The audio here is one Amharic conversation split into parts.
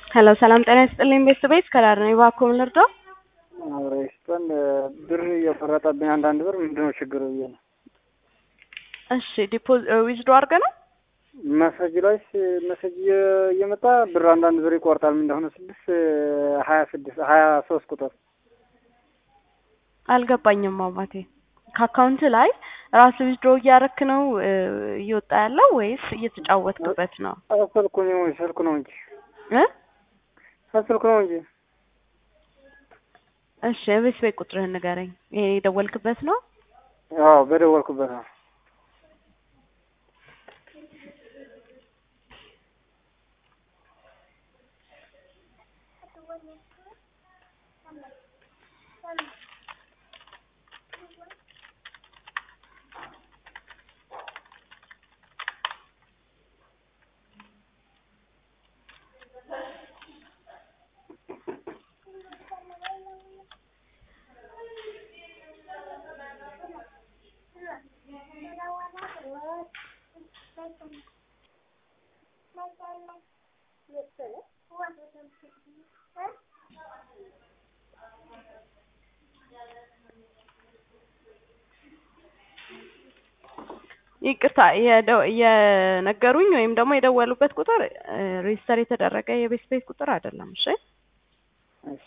ሄሎ ሰላም ጤና ይስጥልኝ ቤተሰቤት ከዳር ነው እባክዎ ምን ልርዳው? አብረ ይስጠን ብር እየቆረጠብኝ አንዳንድ ብር ምንድነው ችግሩ ብዬ ነው። እሺ ዲፖዝ ዊዝዶ አድርገህ ነው? መሰጅ ላይ መሰጅ እየመጣ ብር አንዳንድ ብር ይቆርጣል። ምን እንደሆነ ስድስት ሀያ ስድስት ሀያ ሶስት ቁጥር አልገባኝም አባቴ። ከአካውንት ላይ ራስ ዊዝድሮ እያረክ ነው እየወጣ ያለው ወይስ እየተጫወትክበት ነው? ስልኩ ነው ስልኩ ነው እንጂ እ ስልኩ ነው እንጂ እሺ የቤት ቤት ቁጥርህን ንገረኝ። ይሄ የደወልክበት ነው? አዎ በደወልኩበት ነው። ይቅርታ የነገሩኝ ወይም ደግሞ የደወሉበት ቁጥር ሬጅስተር የተደረገ የቤት ቤት ቁጥር አይደለም። እሺ እሺ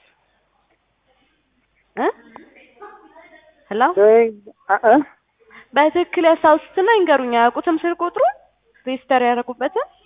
እ ሄሎ እ በትክክል ያስታውሱትና ይንገሩኝ። አያውቁትም ስልክ ቁጥሩ ሬጅስተር ያደረጉበትን